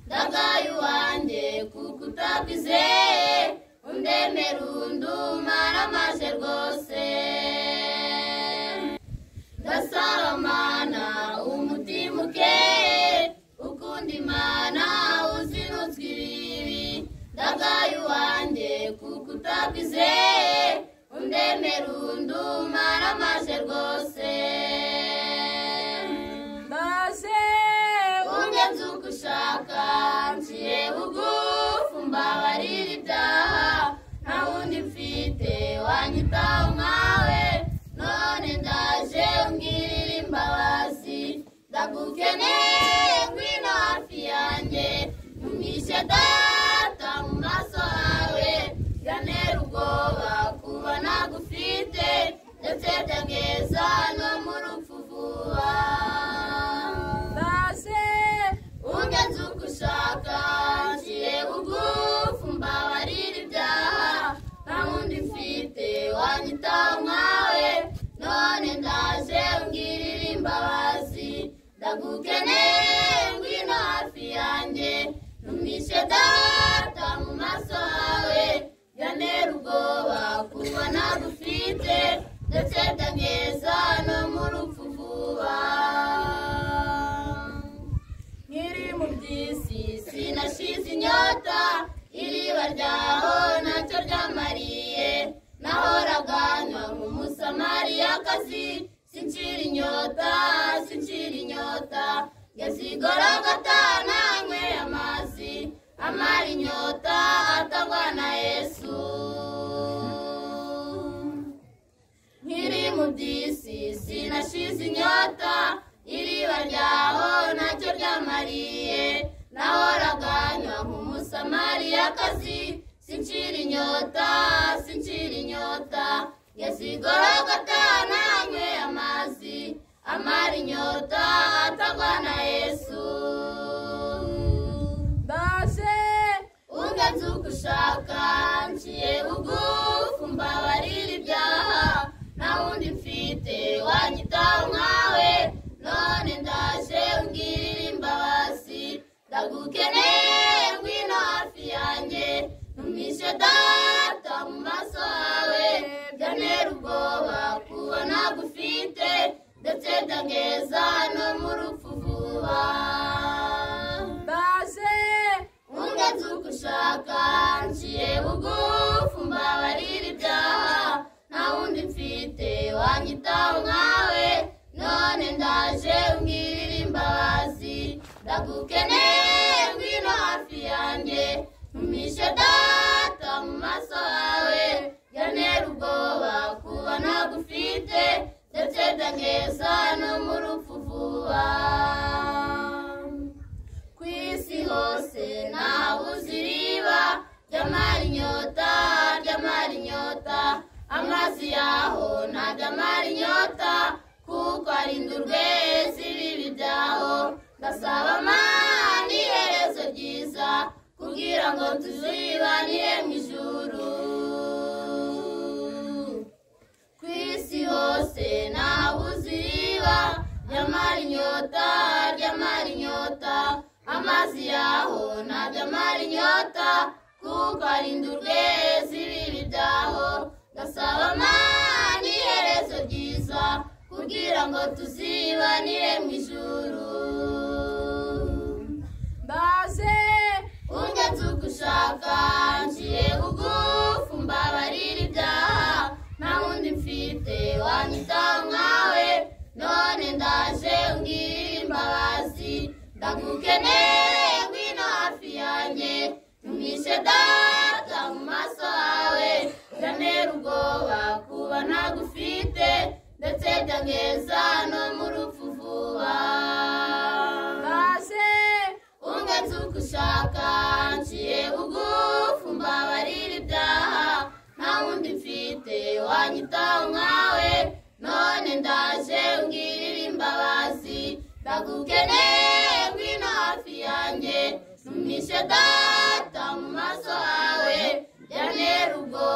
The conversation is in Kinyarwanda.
mubaye uwanjye kuko utakwizeye undemera undumara maze rwose ndasabamana umutima ukeye ukunda imana uzinutswe ibibi ndagaye uwanjye kuko utakwizeye undemera undumara maze rwose maze umwe nzuko ushaka nciye bugufu mbabarira ibyaha nta wundi mfite wanyitaho nkawe none ndaje umbwirira imbabazi ndagukeneye ngwino hafi yanjye ntumwishe data mu maso hawe byantera ubwoba kuba nagufite ndetse byageza no mu rupfu vuba maze unge nzuko ushaka nciye bugufu mbabarira ibyaha nta wundi mfite wanyitaho nkawe none ndaje umbwirira imbabazi ndagukeneye ngwino hafi yanjye ntumishe data mu maso hawe byantera ubwoba kuba nagufite ndetse byageza no mu rupfu vuba nkiri mu by'isi sinashize inyota iriba ryaho ntacyo ryamariye nahoraga nywa nk'umusamariyakazi sincira inyota sincira inyota yasigora gatana nyweye amazi amara inyota atangwa na yesu nkiri mu by'isi sinashize inyota iriba ryaho ntacyo ryamariye nahoraga nywa nk'umusamariyakazi sincira inyota sincira inyota yasigora gatana nyweye amazi amara inyota atagwa na yesu maze unge nzuko ushaka nciye bugufu mbabarira ibyaha nta wundi mfite wanyitaho nkawe none ndaje umbwirira imbabazi ndagukeneye ngwino hafi yanjye ntumishe data mu maso hawe byantera ubwoba kuba nagufite ndetse byageza no mu rupfu vuba maze unge nzuko ushaka nciye bugufu mbabarira ibyaha nta wundi mfite wanyitaho nkawe none ndaje umbwirira imbabazi ndagukeneye ngwino hafi yanjye ntumishe data mu maso hawe byantera ubwoba kuba nagufite ndetse byageza no mu rupfu vuba ku isi hose ntabuze iriba ry'amara inyota ry'amara inyota amazi yaho ntabwo amara inyota kuko arindurwe z'ibibi byaho ndasaba amana iherezo ryiza kugira ngo tuzibanire mu ijuru ku isi hose ntabuze iriba ry'amara inyota ry'amara inyota amazi yaho ntabwo amara inyota kuko arinda urwezi ibibi byaho ndasaba amana iherezo ryiza kugira ngo tuzibanire mu ijuru maze unge nzuko ushaka nciye bugufu mbabarira ibyaha nta wundi mfite wanyitaho nkawe none ndaje umbwirira imbabazi ndagukeneye ngwino hafi yanjye ntumishe data mu maso hawe byantera ubwoba kuba ntagufite ndetse byageza no mu rupfu vuba maze unge nzuko ushaka nciye bugufu mbabarira ibyaha nta wundi mfite wanyitaho nkawe none ndaje umbwirira imbabazi ndagukeneye ngwino hafi yanjye ntumishe data mu maso hawe byantera ubwoba